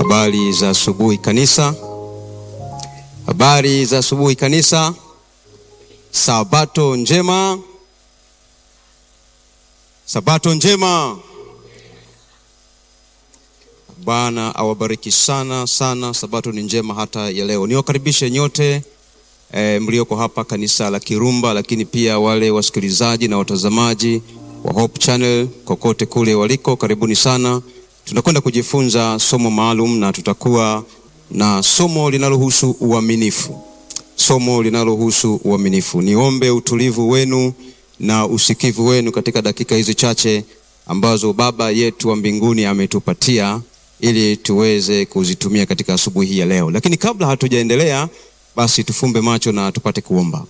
Habari za asubuhi kanisa, habari za asubuhi kanisa. Sabato njema, sabato njema. Bwana awabariki sana sana. Sabato ni njema hata ya leo. Niwakaribishe nyote e, mlioko hapa kanisa la Kirumba, lakini pia wale wasikilizaji na watazamaji wa Hope Channel kokote kule waliko, karibuni sana. Tunakwenda kujifunza somo maalum na tutakuwa na somo linalohusu uaminifu, somo linalohusu uaminifu. Niombe utulivu wenu na usikivu wenu katika dakika hizi chache ambazo Baba yetu wa mbinguni ametupatia ili tuweze kuzitumia katika asubuhi hii ya leo. Lakini kabla hatujaendelea, basi tufumbe macho na tupate kuomba.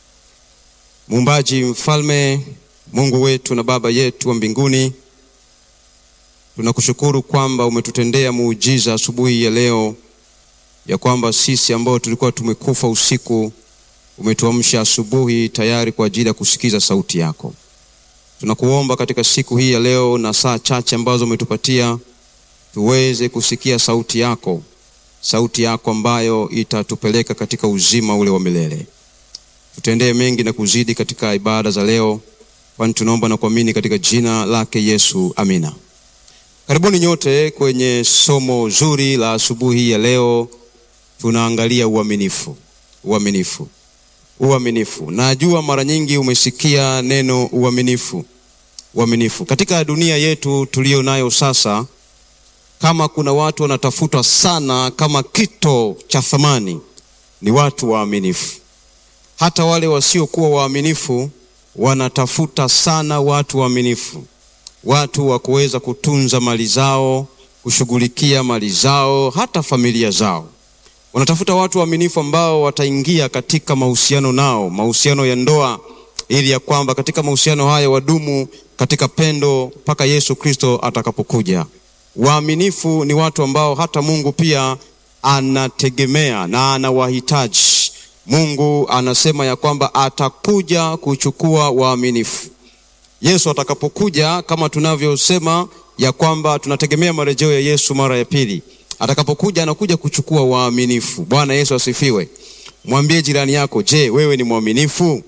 Muumbaji, mfalme, Mungu wetu na Baba yetu wa mbinguni, tunakushukuru kwamba umetutendea muujiza asubuhi ya leo, ya kwamba sisi ambao tulikuwa tumekufa usiku umetuamsha asubuhi tayari kwa ajili ya kusikiza sauti yako. Tunakuomba katika siku hii ya leo na saa chache ambazo umetupatia tuweze kusikia sauti yako, sauti yako ambayo itatupeleka katika uzima ule wa milele. Tutendee mengi na kuzidi katika ibada za leo, kwani tunaomba na kuamini katika jina lake Yesu, amina. Karibuni nyote kwenye somo zuri la asubuhi ya leo. Tunaangalia uaminifu, uaminifu, uaminifu. Najua mara nyingi umesikia neno uaminifu, uaminifu. Katika dunia yetu tuliyo nayo sasa, kama kuna watu wanatafutwa sana kama kito cha thamani, ni watu waaminifu. Hata wale wasiokuwa waaminifu wanatafuta sana watu waaminifu, watu wa kuweza kutunza mali zao, kushughulikia mali zao, hata familia zao. Wanatafuta watu waaminifu ambao wataingia katika mahusiano nao, mahusiano ya ndoa, ili ya kwamba katika mahusiano haya wadumu katika pendo mpaka Yesu Kristo atakapokuja. Waaminifu ni watu ambao hata Mungu pia anategemea na anawahitaji. Mungu anasema ya kwamba atakuja kuchukua waaminifu. Yesu atakapokuja, kama tunavyosema ya kwamba tunategemea marejeo ya Yesu mara ya pili. Atakapokuja anakuja kuchukua waaminifu. Bwana Yesu asifiwe. Mwambie jirani yako, je, wewe ni mwaminifu?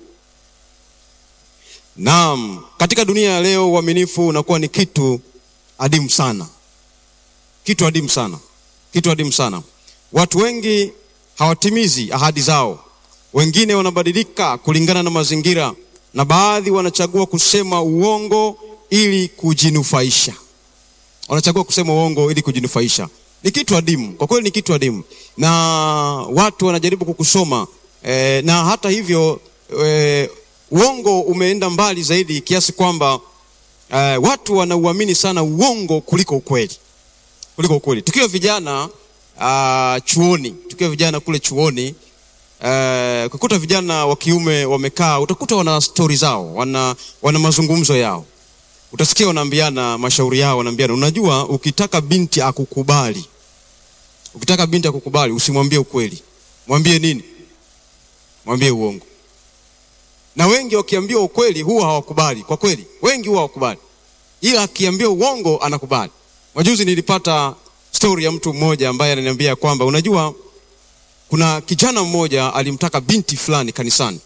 Naam, katika dunia ya leo uaminifu unakuwa ni kitu adimu sana, kitu adimu sana, kitu adimu sana. Watu wengi hawatimizi ahadi zao, wengine wanabadilika kulingana na mazingira, na baadhi wanachagua kusema uongo ili kujinufaisha. Wanachagua kusema uongo ili kujinufaisha. Ni kitu adimu kwa kweli, ni kitu adimu, na watu wanajaribu kukusoma e, na hata hivyo e, uongo umeenda mbali zaidi kiasi kwamba e, watu wanauamini sana uongo kuliko ukweli, kuliko ukweli. Tukiwa vijana Uh, chuoni tukiwa vijana kule chuoni uh, ukikuta vijana wa kiume wamekaa, utakuta wana stori zao, wana, wana mazungumzo yao, utasikia wanaambiana mashauri yao, wanaambiana, unajua, ukitaka binti akukubali, ukitaka binti akukubali, usimwambie ukweli. Mwambie nini? Mwambie uongo. Na wengi wakiambiwa ukweli huwa hawakubali. Kwa kweli, wengi huwa hawakubali, ila akiambia uongo anakubali. Majuzi nilipata stori ya mtu mmoja ambaye ananiambia kwamba unajua, kuna kijana mmoja alimtaka binti fulani kanisani,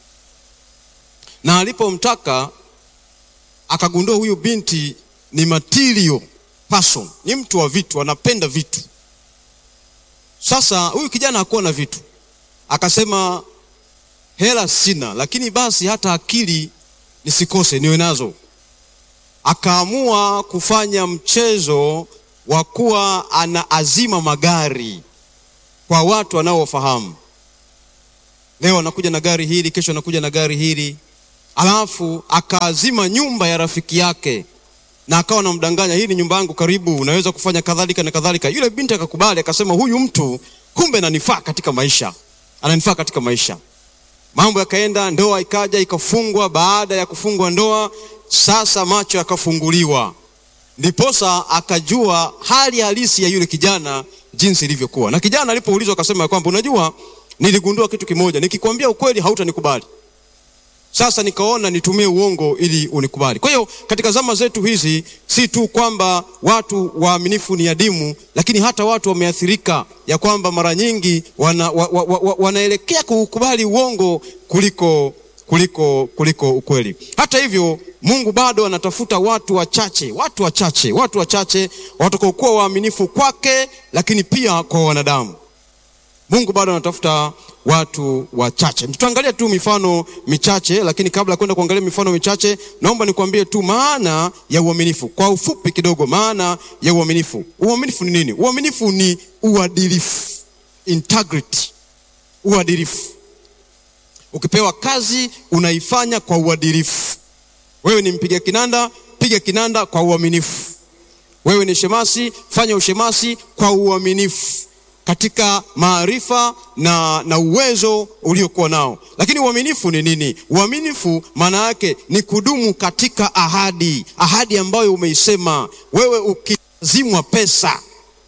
na alipomtaka akagundua huyu binti ni material person, ni mtu wa vitu, anapenda vitu. Sasa huyu kijana hakuwa na vitu, akasema hela sina, lakini basi hata akili nisikose niwe nazo. Akaamua kufanya mchezo wa kuwa ana azima magari kwa watu wanaofahamu. Leo anakuja na gari hili, kesho anakuja na gari hili, alafu akaazima nyumba ya rafiki yake na akawa anamdanganya, hii ni nyumba yangu, karibu, unaweza kufanya kadhalika na kadhalika. Yule binti akakubali, akasema huyu mtu kumbe ananifaa katika maisha, ananifaa katika maisha. Mambo yakaenda, ndoa ikaja ikafungwa. Baada ya kufungwa ndoa, sasa macho yakafunguliwa ndiposa akajua hali halisi ya yule kijana jinsi ilivyokuwa. Na kijana alipoulizwa akasema kwamba unajua, niligundua kitu kimoja, nikikwambia ukweli hautanikubali. sasa nikaona nitumie uongo ili unikubali. Kwa hiyo katika zama zetu hizi, si tu kwamba watu waaminifu ni adimu, lakini hata watu wameathirika ya kwamba mara nyingi wana, wa, wa, wa, wanaelekea kuukubali uongo kuliko kuliko kuliko ukweli. Hata hivyo, Mungu bado anatafuta watu wachache, watu wachache, watu wachache watakaokuwa waaminifu kwake, lakini pia kwa wanadamu. Mungu bado anatafuta watu wachache. Tutaangalia tu mifano michache, lakini kabla ya kwenda kuangalia mifano michache, naomba nikwambie tu maana ya uaminifu kwa ufupi kidogo. Maana ya uaminifu, uaminifu ni nini? Uaminifu ni uadilifu, integrity, uadilifu. Ukipewa kazi unaifanya kwa uadilifu. Wewe ni mpiga kinanda, piga kinanda kwa uaminifu. Wewe ni shemasi, fanya ushemasi kwa uaminifu katika maarifa na, na uwezo uliokuwa nao. Lakini uaminifu ni nini? Uaminifu maana yake ni kudumu katika ahadi, ahadi ambayo umeisema wewe. Ukizimwa pesa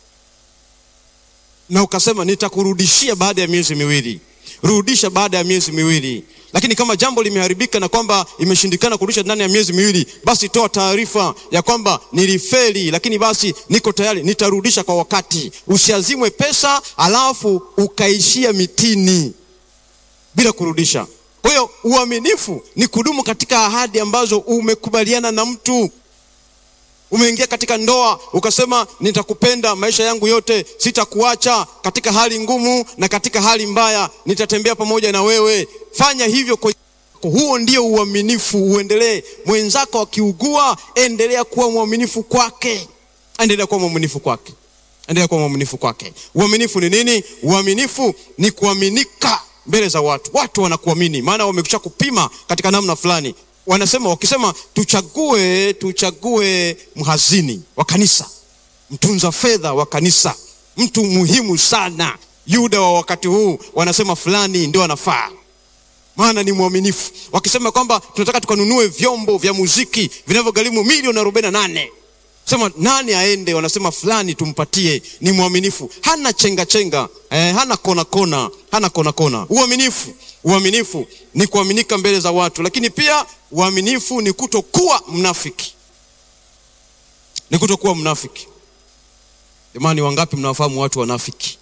na ukasema nitakurudishia baada ya miezi miwili, rudisha baada ya miezi miwili. Lakini kama jambo limeharibika na kwamba imeshindikana kurudisha ndani ya miezi miwili, basi toa taarifa ya kwamba nilifeli, lakini basi niko tayari, nitarudisha kwa wakati. Usiazimwe pesa alafu ukaishia mitini bila kurudisha. Kwa hiyo uaminifu ni kudumu katika ahadi ambazo umekubaliana na mtu. Umeingia katika ndoa ukasema, nitakupenda maisha yangu yote, sitakuacha katika hali ngumu na katika hali mbaya, nitatembea pamoja na wewe. Fanya hivyo kwa huo ndio uaminifu. Uendelee. Mwenzako akiugua, endelea kuwa mwaminifu kwake, endelea kuwa mwaminifu kwake, endelea kuwa mwaminifu kwake. Uaminifu ni nini? Uaminifu ni kuaminika mbele za watu. Watu wanakuamini, maana wamekwisha kupima katika namna fulani wanasema wakisema, tuchague tuchague mhazini wa kanisa, mtunza fedha wa kanisa, mtu muhimu sana, Yuda wa wakati huu, wanasema fulani ndio anafaa, maana ni mwaminifu. Wakisema kwamba tunataka tukanunue vyombo vya muziki vinavyogharimu milioni arobaini na nane sema nani aende? Wanasema fulani tumpatie, ni mwaminifu, hana chenga chenga, eh, hana kona kona, hana kona kona. Uaminifu, uaminifu ni kuaminika mbele za watu, lakini pia uaminifu ni kutokuwa mnafiki, ni kutokuwa mnafiki. Jamani, wangapi mnawafahamu watu wanafiki?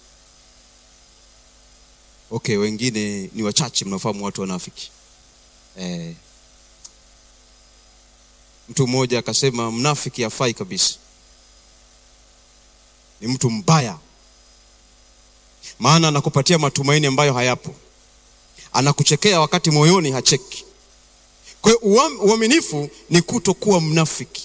Okay, wengine ni wachache mnafahamu watu wanafiki eh. Mtu mmoja akasema mnafiki hafai kabisa, ni mtu mbaya, maana anakupatia matumaini ambayo hayapo, anakuchekea wakati moyoni hacheki. Kwa hiyo uaminifu ni kutokuwa mnafiki.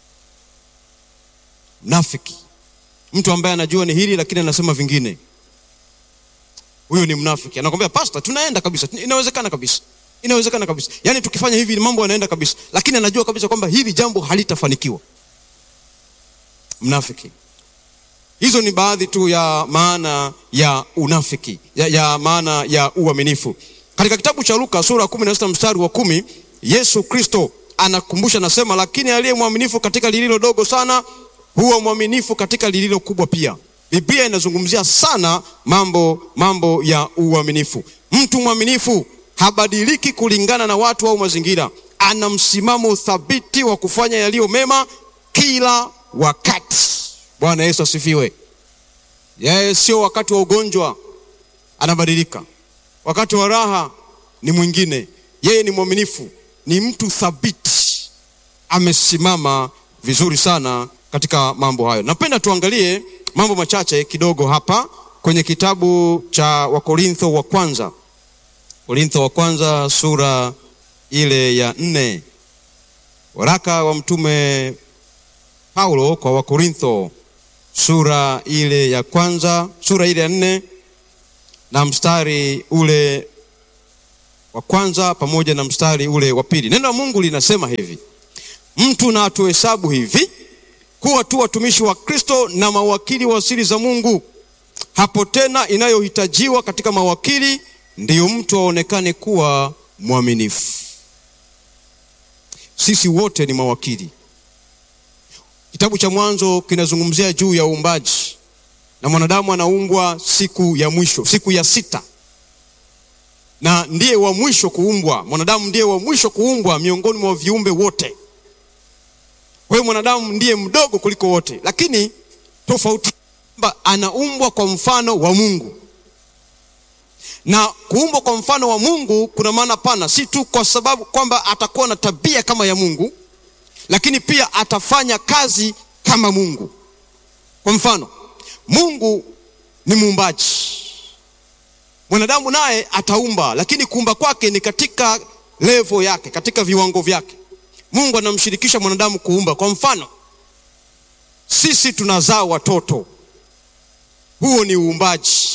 Mnafiki mtu ambaye anajua ni hili lakini anasema vingine, huyo ni mnafiki. Anakwambia pasta, tunaenda kabisa, inawezekana kabisa inawezekana kabisa, yaani tukifanya hivi mambo yanaenda kabisa, lakini anajua kabisa kwamba hili jambo halitafanikiwa. Mnafiki. Hizo ni baadhi tu ya maana ya unafiki ya, ya maana ya uaminifu. Katika kitabu cha Luka sura ya kumi na sita mstari wa kumi Yesu Kristo anakumbusha, anasema, lakini aliye mwaminifu katika lililo dogo sana huwa mwaminifu katika lililo kubwa pia. Biblia inazungumzia sana mambo mambo ya uaminifu. Mtu mwaminifu habadiliki kulingana na watu au mazingira. Ana msimamo thabiti wa kufanya yaliyo mema kila wakati. Bwana Yesu asifiwe. Yeye sio wakati wa ugonjwa anabadilika, wakati wa raha ni mwingine. Yeye ni mwaminifu, ni mtu thabiti, amesimama vizuri sana katika mambo hayo. Napenda tuangalie mambo machache kidogo hapa kwenye kitabu cha Wakorintho wa kwanza Korintho wa kwanza sura ile ya nne. Waraka wa mtume Paulo kwa Wakorintho sura ile ya kwanza, sura ile ya nne na mstari ule wa kwanza pamoja na mstari ule wa pili. Neno la Mungu linasema hivi: mtu na atuhesabu hivi kuwa tu watumishi wa Kristo na mawakili wa siri za Mungu. Hapo tena inayohitajiwa katika mawakili ndiyo mtu aonekane kuwa mwaminifu. Sisi wote ni mawakili. Kitabu cha Mwanzo kinazungumzia juu ya uumbaji na mwanadamu anaumbwa siku ya mwisho, siku ya sita. na ndiye wa mwisho kuumbwa. Mwanadamu ndiye wa mwisho kuumbwa miongoni mwa viumbe wote. Kwa hiyo mwanadamu ndiye mdogo kuliko wote, lakini tofauti kwamba anaumbwa kwa mfano wa Mungu na kuumbwa kwa mfano wa Mungu kuna maana pana, si tu kwa sababu kwamba atakuwa na tabia kama ya Mungu, lakini pia atafanya kazi kama Mungu. Kwa mfano, Mungu ni muumbaji, mwanadamu naye ataumba, lakini kuumba kwake ni katika levo yake, katika viwango vyake. Mungu anamshirikisha mwanadamu kuumba. Kwa mfano, sisi tunazaa watoto, huo ni uumbaji.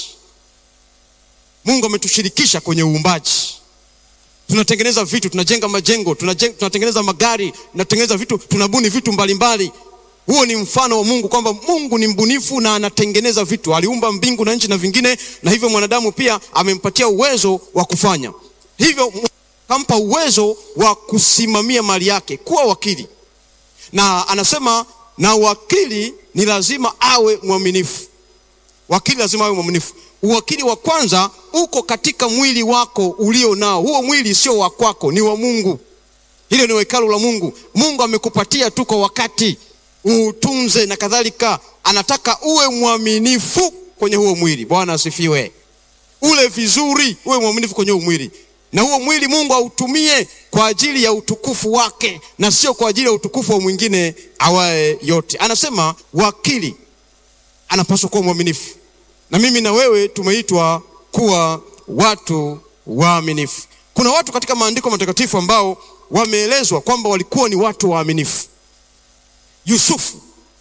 Mungu ametushirikisha kwenye uumbaji. Tunatengeneza vitu, tunajenga majengo, tunajenga, tunatengeneza magari, tunatengeneza vitu, tunabuni vitu mbalimbali. Huo ni mfano wa Mungu kwamba Mungu ni mbunifu na anatengeneza vitu. Aliumba mbingu na nchi na vingine, na hivyo mwanadamu pia amempatia uwezo wa kufanya hivyo, kampa uwezo wa kusimamia mali yake, kuwa wakili, na anasema na wakili ni lazima awe mwaminifu. Wakili lazima awe mwaminifu. Uwakili wa kwanza uko katika mwili wako ulio nao. Huo mwili sio wa kwako, ni wa Mungu. Hilo ni hekalu la Mungu. Mungu amekupatia tu kwa wakati uutunze na kadhalika. Anataka uwe mwaminifu kwenye huo mwili. Bwana asifiwe. Ule vizuri, uwe mwaminifu kwenye huo mwili, na huo mwili Mungu autumie kwa ajili ya utukufu wake na sio kwa ajili ya utukufu wa mwingine awaye yote. Anasema wakili anapaswa kuwa mwaminifu na mimi na wewe tumeitwa kuwa watu waaminifu. Kuna watu katika maandiko matakatifu ambao wameelezwa kwamba walikuwa ni watu waaminifu. Yusufu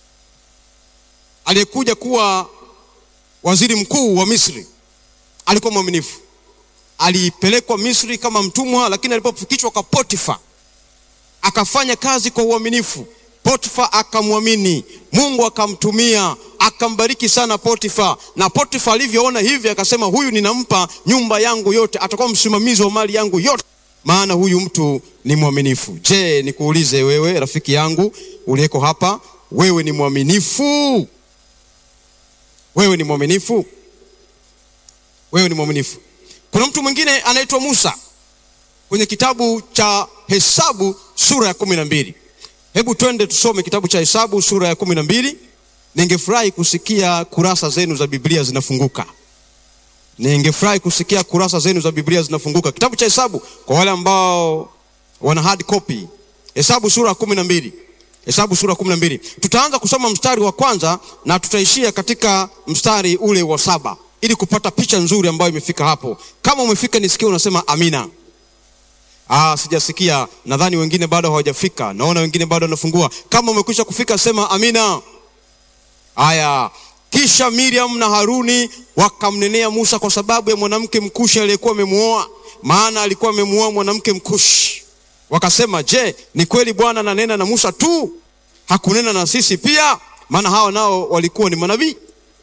aliyekuja kuwa waziri mkuu wa Misri alikuwa mwaminifu. Alipelekwa Misri kama mtumwa, lakini alipofikishwa kwa Potifa akafanya kazi kwa uaminifu. Potifa akamwamini, Mungu akamtumia akambariki sana Potifa, na Potifa alivyoona hivi akasema, huyu ninampa nyumba yangu yote, atakuwa msimamizi wa mali yangu yote, maana huyu mtu ni mwaminifu. Je, nikuulize wewe rafiki yangu uliyeko hapa, wewe ni mwaminifu? Wewe ni mwaminifu? Wewe ni mwaminifu? Kuna mtu mwingine anaitwa Musa kwenye kitabu cha Hesabu sura ya kumi na mbili. Hebu twende tusome kitabu cha Hesabu sura ya kumi na mbili. Ningefurahi kusikia kurasa zenu za Biblia zinafunguka. Ningefurahi kusikia kurasa zenu za Biblia zinafunguka. Kitabu cha Hesabu kwa wale ambao wana hard copy. Hesabu sura ya kumi na mbili. Hesabu sura ya kumi na mbili. Tutaanza kusoma mstari wa kwanza na tutaishia katika mstari ule wa saba ili kupata picha nzuri ambayo imefika hapo. Kama umefika nisikie unasema amina. Ah, sijasikia. Nadhani wengine bado hawajafika. Naona wengine bado wanafungua. Kama umekwisha kufika sema amina. Haya, kisha Miriam na Haruni wakamnenea Musa kwa sababu ya mwanamke mkushi aliyekuwa amemuoa, maana alikuwa amemuoa mwanamke mkushi. Wakasema, je, ni kweli Bwana ananena na Musa tu, hakunena na sisi pia? Maana hao nao walikuwa ni manabii.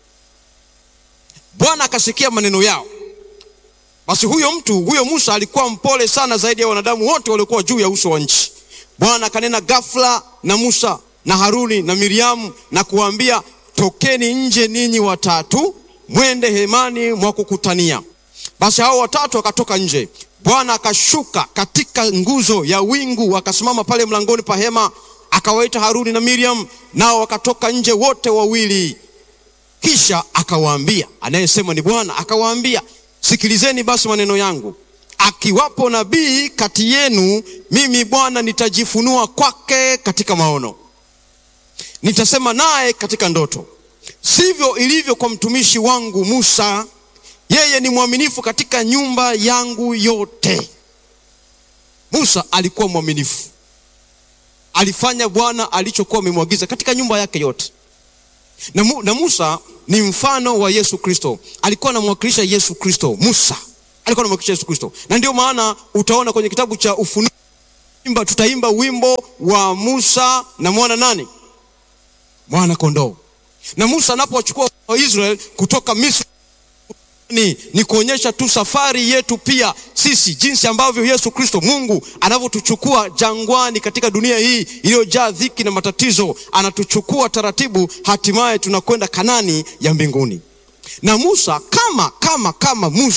Bwana akasikia maneno yao. Basi huyo mtu huyo Musa alikuwa mpole sana zaidi ya wanadamu wote waliokuwa juu ya uso wa nchi. Bwana akanena ghafla na Musa na Haruni na Miriamu na kuwaambia, tokeni nje ninyi watatu, mwende hemani mwa kukutania. Basi hao watatu wakatoka nje. Bwana akashuka katika nguzo ya wingu, akasimama pale mlangoni pa hema, akawaita Haruni na Miriam, nao wakatoka nje wote wawili. Kisha akawaambia, anayesema ni Bwana, akawaambia Sikilizeni basi maneno yangu. Akiwapo nabii kati yenu, mimi Bwana nitajifunua kwake katika maono, nitasema naye katika ndoto. Sivyo ilivyo kwa mtumishi wangu Musa, yeye ni mwaminifu katika nyumba yangu yote. Musa alikuwa mwaminifu, alifanya Bwana alichokuwa amemwagiza katika nyumba yake yote na, mu, na Musa ni mfano wa Yesu Kristo. Alikuwa anamwakilisha Yesu Kristo. Musa alikuwa anamwakilisha Yesu Kristo, na ndio maana utaona kwenye kitabu cha Ufunuo imba, tutaimba wimbo wa Musa na mwana nani, mwana kondoo. Na Musa anapowachukua Waisraeli kutoka Misri ni, ni kuonyesha tu safari yetu pia sisi, jinsi ambavyo Yesu Kristo Mungu anavyotuchukua jangwani katika dunia hii iliyojaa dhiki na matatizo, anatuchukua taratibu, hatimaye tunakwenda Kanani ya mbinguni. Na Musa kama kama kama Musa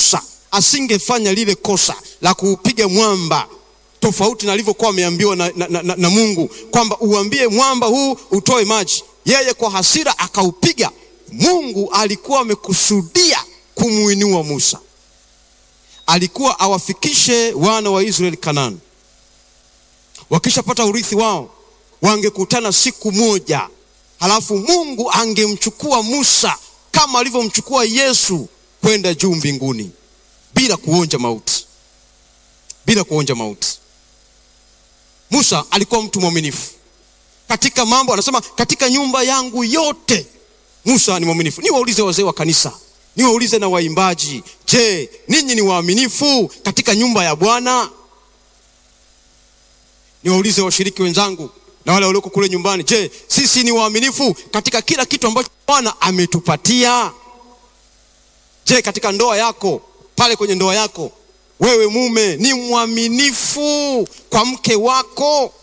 asingefanya lile kosa la kuupiga mwamba tofauti na alivyokuwa ameambiwa na, na, na, na Mungu kwamba uambie mwamba huu utoe maji. Yeye kwa hasira akaupiga. Mungu alikuwa amekusudia kumuinua Musa, alikuwa awafikishe wana wa Israeli Kanaani. Wakishapata urithi wao, wangekutana siku moja, halafu Mungu angemchukua Musa kama alivyomchukua Yesu kwenda juu mbinguni bila kuonja mauti, bila kuonja mauti. Musa alikuwa mtu mwaminifu katika mambo, anasema katika nyumba yangu yote Musa ni mwaminifu. Niwaulize wazee wa kanisa, niwaulize na waimbaji, je, ninyi ni waaminifu katika nyumba ya Bwana? Niwaulize washiriki wenzangu na wale walioko kule nyumbani, je, sisi ni waaminifu katika kila kitu ambacho Bwana ametupatia? Je, katika ndoa yako, pale kwenye ndoa yako wewe mume ni mwaminifu kwa mke wako,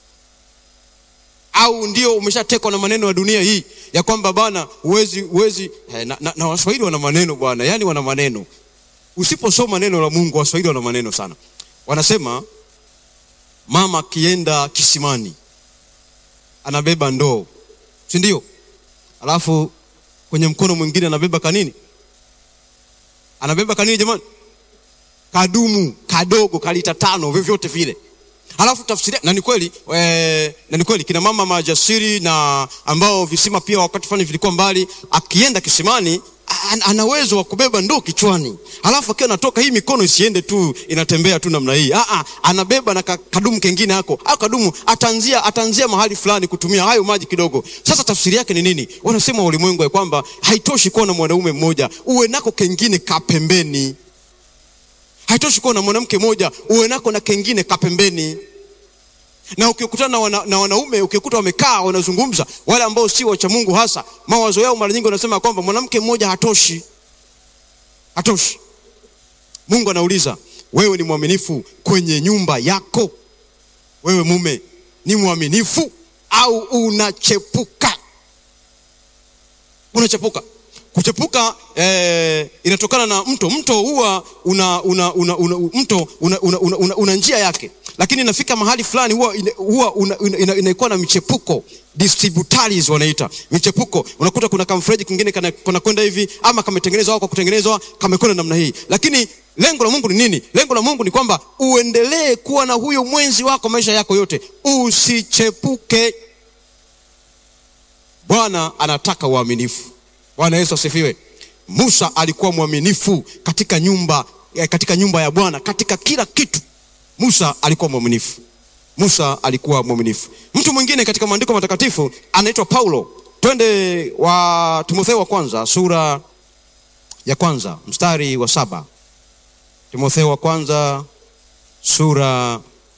au ndio umeshatekwa na maneno ya dunia hii ya kwamba bwana huwezi huwezi eh, na, na, na Waswahili wana maneno bwana, yani wana maneno. Usiposoma neno la Mungu, Waswahili wana maneno sana. Wanasema mama akienda kisimani anabeba ndoo, si ndio? Alafu kwenye mkono mwingine anabeba kanini? Anabeba kanini jamani? kadumu kadogo kalita tano vyovyote vile. Halafu tafsiri na ni kweli e, na ni kweli kina mama majasiri na ambao visima pia wakati fulani vilikuwa mbali, akienda kisimani an, ana uwezo wa kubeba ndoo kichwani, halafu akiwa anatoka hii mikono isiende tu inatembea tu namna hii. Ah, anabeba na kadumu kengine hako au kadumu ataanzia ataanzia mahali fulani kutumia hayo maji kidogo. Sasa tafsiri yake ni nini? Wanasema ulimwengu ya kwamba haitoshi kuwa na mwanaume mmoja, uwe nako kengine kapembeni haitoshi kuwa na mwanamke mmoja uwe nako na kengine kapembeni. Na ukikutana na, wana, na wanaume ukikuta wamekaa wanazungumza, wale ambao si wacha Mungu, hasa mawazo yao mara nyingi wanasema kwamba mwanamke mmoja hatoshi, hatoshi. Mungu anauliza wewe ni mwaminifu kwenye nyumba yako? Wewe mume ni mwaminifu au unachepuka? Unachepuka kuchepuka eh, inatokana na mto. Mto huwa una, una, una, una, mto una, una, una, una, una njia yake, lakini inafika mahali fulani huwa huwa inakuwa ina, ina na michepuko distributaries wanaita michepuko. Unakuta kuna kamfereji kingine kanakwenda hivi, ama kametengenezwa au kwa kutengenezwa kamekwenda namna hii, lakini lengo la Mungu ni nini? Lengo la Mungu ni kwamba uendelee kuwa na huyo mwenzi wako maisha yako yote, usichepuke. Bwana anataka uaminifu. Bwana Yesu asifiwe. Musa alikuwa mwaminifu katika nyumba, katika nyumba ya Bwana, katika kila kitu. Musa alikuwa mwaminifu. Musa alikuwa mwaminifu. Mtu mwingine katika maandiko matakatifu anaitwa Paulo. Twende wa Timotheo wa kwanza sura ya kwanza mstari wa saba. Timotheo wa kwanza sura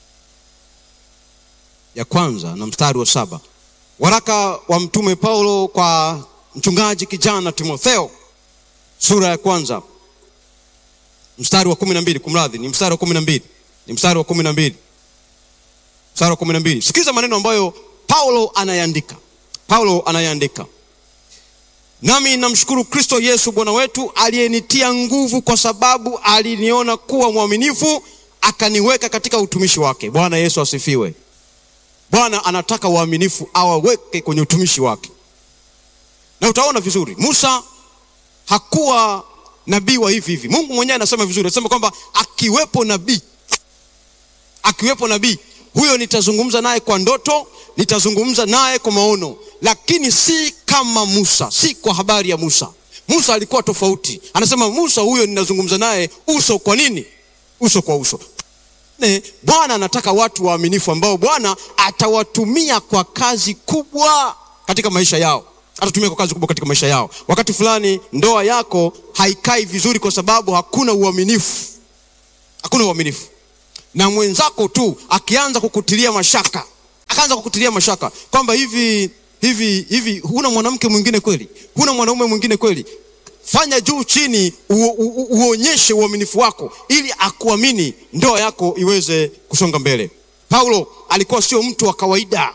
ya kwanza na mstari wa saba. Waraka wa mtume Paulo kwa mchungaji kijana Timotheo sura ya kwanza mstari wa kumi na mbili. Kumradhi, ni mstari wa kumi na mbili, ni mstari wa kumi na mbili, mstari wa kumi na mbili. Sikiza maneno ambayo Paulo anayaandika. Paulo anayaandika: nami namshukuru Kristo Yesu Bwana wetu aliyenitia nguvu, kwa sababu aliniona kuwa mwaminifu, akaniweka katika utumishi wake. Bwana Yesu asifiwe. Bwana anataka waaminifu awaweke kwenye utumishi wake na utaona vizuri Musa hakuwa nabii wa hivi hivi. Mungu mwenyewe anasema vizuri, anasema kwamba akiwepo nabii, akiwepo nabii huyo nitazungumza naye kwa ndoto, nitazungumza naye kwa maono, lakini si kama Musa, si kwa habari ya Musa. Musa alikuwa tofauti. Anasema Musa huyo ninazungumza naye uso kwa nini? Uso kwa uso. Bwana anataka watu waaminifu ambao Bwana atawatumia kwa kazi kubwa katika maisha yao atatumia kwa kazi kubwa katika maisha yao. Wakati fulani ndoa yako haikai vizuri kwa sababu hakuna uaminifu, hakuna uaminifu. Na mwenzako tu akianza kukutilia mashaka, akaanza kukutilia mashaka kwamba hivi hivi hivi, huna mwanamke mwingine kweli? Huna mwanaume mwingine kweli? Fanya juu chini, u, u, uonyeshe uaminifu wako ili akuamini, ndoa yako iweze kusonga mbele. Paulo alikuwa sio mtu wa kawaida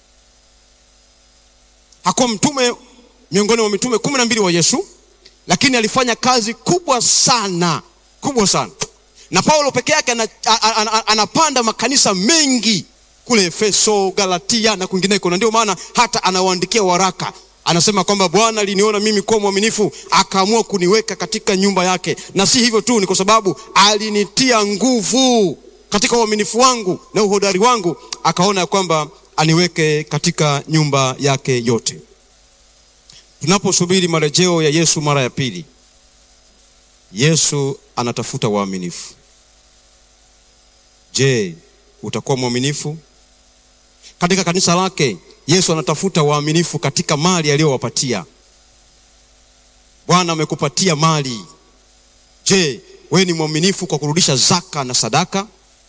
hakuwa mtume miongoni mwa mitume kumi na mbili wa Yesu, lakini alifanya kazi kubwa sana kubwa sana na paulo peke yake ana- a- a- a- anapanda makanisa mengi kule efeso galatia na kwingineko na ndio maana hata anawaandikia waraka anasema kwamba bwana aliniona mimi kuwa mwaminifu akaamua kuniweka katika nyumba yake na si hivyo tu ni kwa sababu alinitia nguvu katika uaminifu wangu na uhodari wangu akaona ya kwamba aniweke katika nyumba yake yote tunaposubiri marejeo ya yesu mara ya pili yesu anatafuta waaminifu je utakuwa mwaminifu katika kanisa lake yesu anatafuta waaminifu katika mali aliyowapatia bwana amekupatia mali je wewe ni mwaminifu kwa kurudisha zaka na sadaka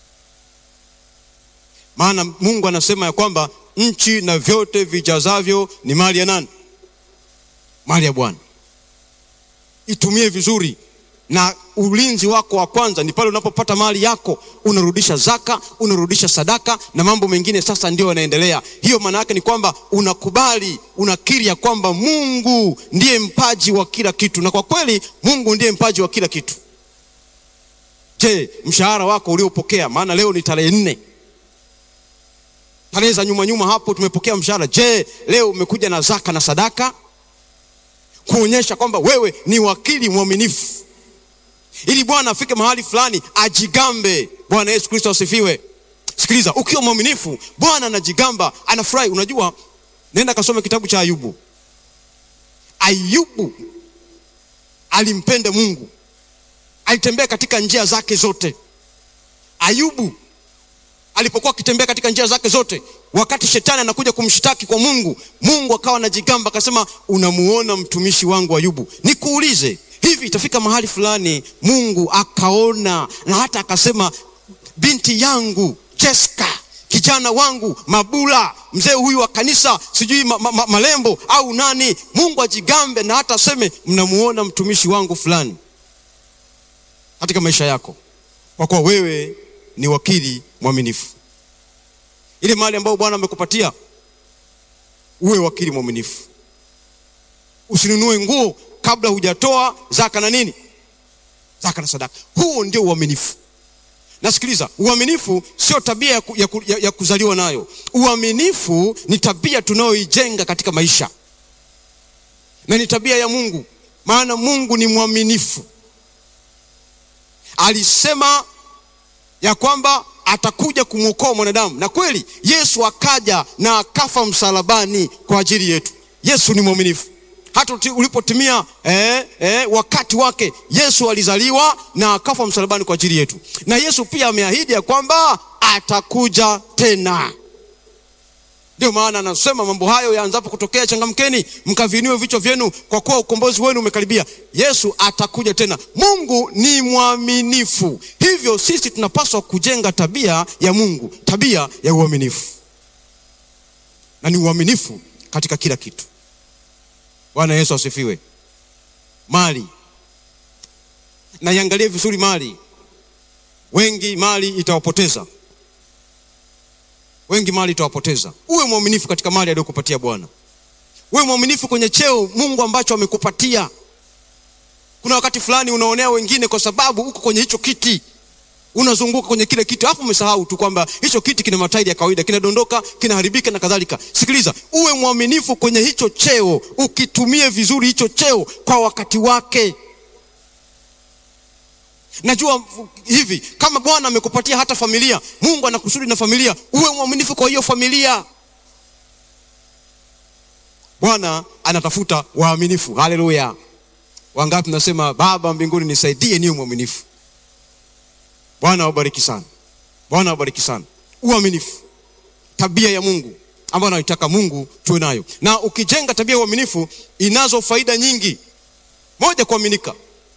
maana mungu anasema ya kwamba nchi na vyote vijazavyo ni mali ya nani mali ya bwana itumie vizuri na ulinzi wako wa kwanza ni pale unapopata mali yako unarudisha zaka unarudisha sadaka na mambo mengine sasa ndio yanaendelea hiyo maana yake ni kwamba unakubali unakiri ya kwamba mungu ndiye mpaji wa kila kitu na kwa kweli mungu ndiye mpaji wa kila kitu je mshahara wako uliopokea maana leo ni tarehe nne tarehe za nyuma nyuma hapo tumepokea mshahara je leo umekuja na zaka na sadaka kuonyesha kwamba wewe ni wakili mwaminifu ili bwana afike mahali fulani ajigambe bwana yesu kristo asifiwe sikiliza ukiwa mwaminifu bwana anajigamba anafurahi unajua nenda kasome kitabu cha ayubu ayubu alimpenda mungu alitembea katika njia zake zote ayubu alipokuwa akitembea katika njia zake zote wakati shetani anakuja kumshtaki kwa mungu mungu akawa anajigamba akasema unamuona mtumishi wangu ayubu nikuulize hivi itafika mahali fulani mungu akaona na hata akasema binti yangu jeska kijana wangu mabula mzee huyu wa kanisa sijui ma, ma, ma, malembo au nani mungu ajigambe na hata aseme mnamuona mtumishi wangu fulani katika maisha yako kwa kuwa wewe ni wakili mwaminifu ile mali ambayo bwana amekupatia uwe wakili mwaminifu usinunue nguo kabla hujatoa zaka na nini zaka na sadaka huo ndio uaminifu nasikiliza uaminifu sio tabia ya, ku, ya, ku, ya, ya kuzaliwa nayo uaminifu ni tabia tunayoijenga katika maisha na ni tabia ya mungu maana mungu ni mwaminifu alisema ya kwamba atakuja kumwokoa mwanadamu na kweli yesu akaja na akafa msalabani kwa ajili yetu yesu ni mwaminifu hata uti- ulipotimia eh, eh, wakati wake yesu alizaliwa na akafa msalabani kwa ajili yetu na yesu pia ameahidi ya kwamba atakuja tena ndio maana anasema mambo hayo yaanzapo kutokea changamkeni mkavinue vichwa vyenu kwa kuwa ukombozi wenu umekaribia yesu atakuja tena mungu ni mwaminifu hivyo sisi tunapaswa kujenga tabia ya mungu tabia ya uaminifu na ni uaminifu katika kila kitu bwana yesu asifiwe mali na iangalie vizuri mali wengi mali itawapoteza wengi mali itawapoteza uwe mwaminifu katika mali aliyokupatia bwana uwe mwaminifu kwenye cheo mungu ambacho amekupatia kuna wakati fulani unaonea wengine kwa sababu uko kwenye hicho kiti unazunguka kwenye kile kiti alafu umesahau tu kwamba hicho kiti kina matairi ya kawaida kinadondoka kinaharibika na kadhalika sikiliza uwe mwaminifu kwenye hicho cheo ukitumie vizuri hicho cheo kwa wakati wake najua hivi kama bwana amekupatia hata familia mungu anakusudi na familia uwe mwaminifu kwa hiyo familia bwana anatafuta waaminifu haleluya wangapi nasema baba mbinguni nisaidie niwe mwaminifu bwana wabariki sana bwana wabariki sana uaminifu tabia ya mungu ambayo anaitaka mungu tuwe nayo na ukijenga tabia ya uaminifu inazo faida nyingi moja kuaminika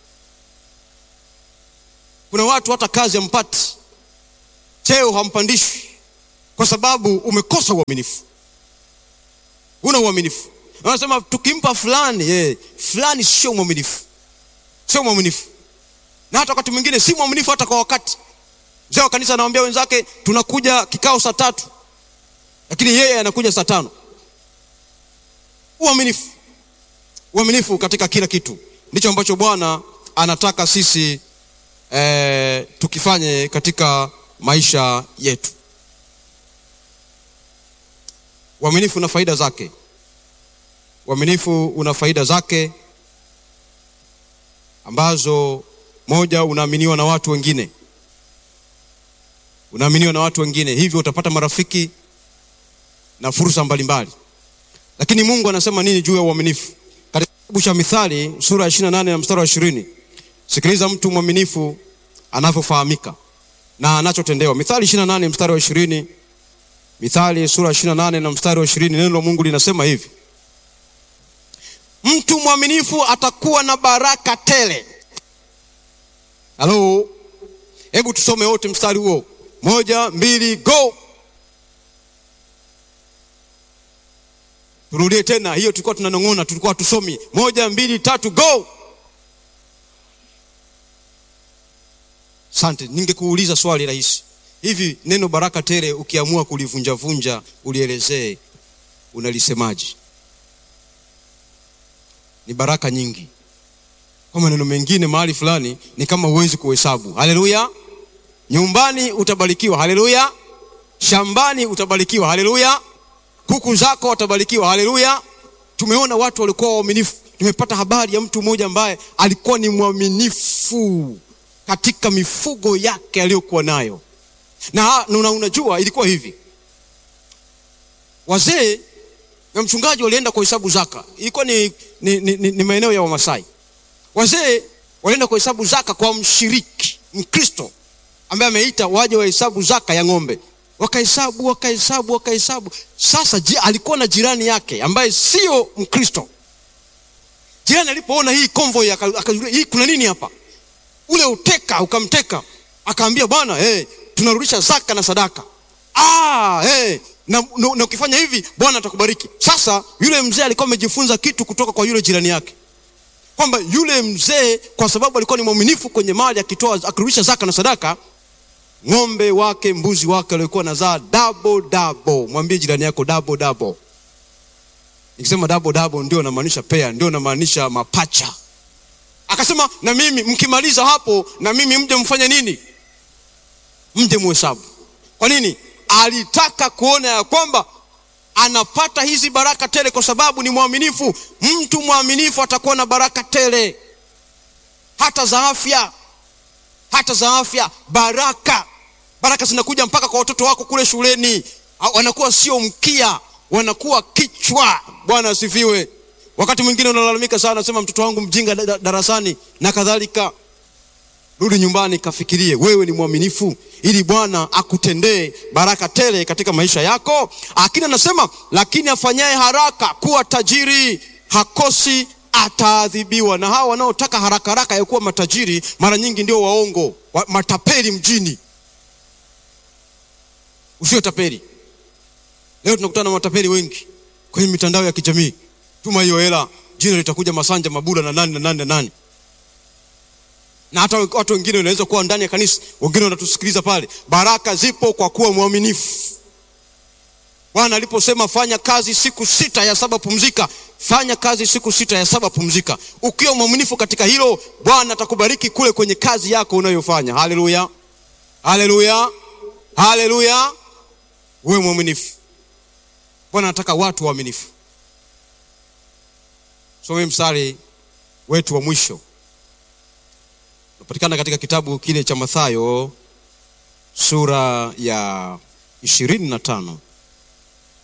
kuna watu hata kazi hampati cheo hampandishwi kwa sababu umekosa uaminifu una uaminifu anasema tukimpa fulani eh, fulani sio mwaminifu sio mwaminifu na hata wakati mwingine si mwaminifu hata kwa wakati mzee wa kanisa anawambia wenzake tunakuja kikao saa tatu lakini yeye anakuja saa tano uaminifu uaminifu katika kila kitu ndicho ambacho bwana anataka sisi eh, tukifanye katika maisha yetu. Uaminifu una faida zake. Uaminifu una faida zake ambazo, moja, unaaminiwa na watu wengine, unaaminiwa na watu wengine, hivyo utapata marafiki na fursa mbalimbali. Lakini Mungu anasema nini juu ya uaminifu? Katika kitabu cha Mithali sura ya 28 na mstari wa 20, sikiliza mtu mwaminifu anavyofahamika na anachotendewa. Mithali 28 mstari wa 20, Mithali sura ya 28 na mstari wa 20, neno la Mungu linasema hivi: mtu mwaminifu atakuwa na baraka tele. Halo, hebu tusome wote mstari huo, moja, mbili, go. Turudie tena hiyo, tulikuwa tunanong'ona, tulikuwa tusomi. Moja, mbili, tatu, go. Asante. Ningekuuliza swali rahisi hivi, neno baraka tele ukiamua kulivunjavunja ulielezee, unalisemaje? Ni baraka nyingi. Kwa maneno mengine, mahali fulani ni kama huwezi kuhesabu. Haleluya! Nyumbani utabarikiwa, haleluya! Shambani utabarikiwa, haleluya! Kuku zako watabarikiwa, haleluya! Tumeona watu walikuwa waaminifu. Nimepata habari ya mtu mmoja ambaye alikuwa ni mwaminifu katika mifugo yake aliyokuwa nayo, na, na unajua ilikuwa hivi, wazee na mchungaji walienda kuhesabu zaka. Ilikuwa ni, ni, ni, ni, ni maeneo ya Wamasai. Wazee walienda kuhesabu zaka kwa mshiriki Mkristo ambaye ameita waje wahesabu zaka ya ng'ombe. Wakahesabu, wakahesabu, wakahesabu. Sasa ji, alikuwa na jirani yake ambaye sio Mkristo. Jirani alipoona hii konvoi akajulia, hii kuna nini hapa? Ule uteka ukamteka, akaambia bwana, hey, tunarudisha zaka na sadaka. Ah, hey, na, na, na ukifanya hivi Bwana atakubariki. Sasa yule mzee alikuwa amejifunza kitu kutoka kwa yule jirani yake, kwamba yule mzee kwa sababu alikuwa ni mwaminifu kwenye mali, akitoa akirudisha zaka na sadaka, ng'ombe wake mbuzi wake walikuwa nazaa double double. Mwambie jirani yako double double. Nikisema double double ndio namaanisha pea, ndio namaanisha mapacha. Akasema na mimi mkimaliza hapo, na mimi mje mfanye nini? Mje muhesabu. Kwa nini? Alitaka kuona ya kwamba anapata hizi baraka tele kwa sababu ni mwaminifu. Mtu mwaminifu atakuwa na baraka tele, hata za afya, hata za afya. Baraka, baraka zinakuja mpaka kwa watoto wako kule shuleni, wanakuwa sio mkia, wanakuwa kichwa. Bwana asifiwe. Wakati mwingine unalalamika sana, nasema mtoto wangu mjinga darasani na kadhalika. Rudi nyumbani, kafikirie wewe ni mwaminifu, ili Bwana akutendee baraka tele katika maisha yako. Lakini anasema lakini afanyaye haraka kuwa tajiri hakosi, ataadhibiwa. Na hawa wanaotaka haraka haraka ya kuwa matajiri mara nyingi ndio waongo, wa, matapeli mjini. Usio tapeli. Leo tunakutana na matapeli wengi kwenye mitandao ya kijamii. Tuma hiyo hela, jina litakuja Masanja Mabula na nani na nani na nani na hata watu wengine wanaweza kuwa ndani ya kanisa, wengine wanatusikiliza pale. Baraka zipo kwa kuwa mwaminifu. Bwana aliposema fanya kazi siku sita, ya saba pumzika, fanya kazi siku sita, ya saba pumzika. Ukiwa mwaminifu katika hilo, Bwana atakubariki kule kwenye kazi yako unayofanya. Haleluya, haleluya, haleluya! Uwe mwaminifu. Bwana anataka watu waaminifu. Some mstari wetu wa mwisho unapatikana katika kitabu kile cha Mathayo sura ya ishirini na tano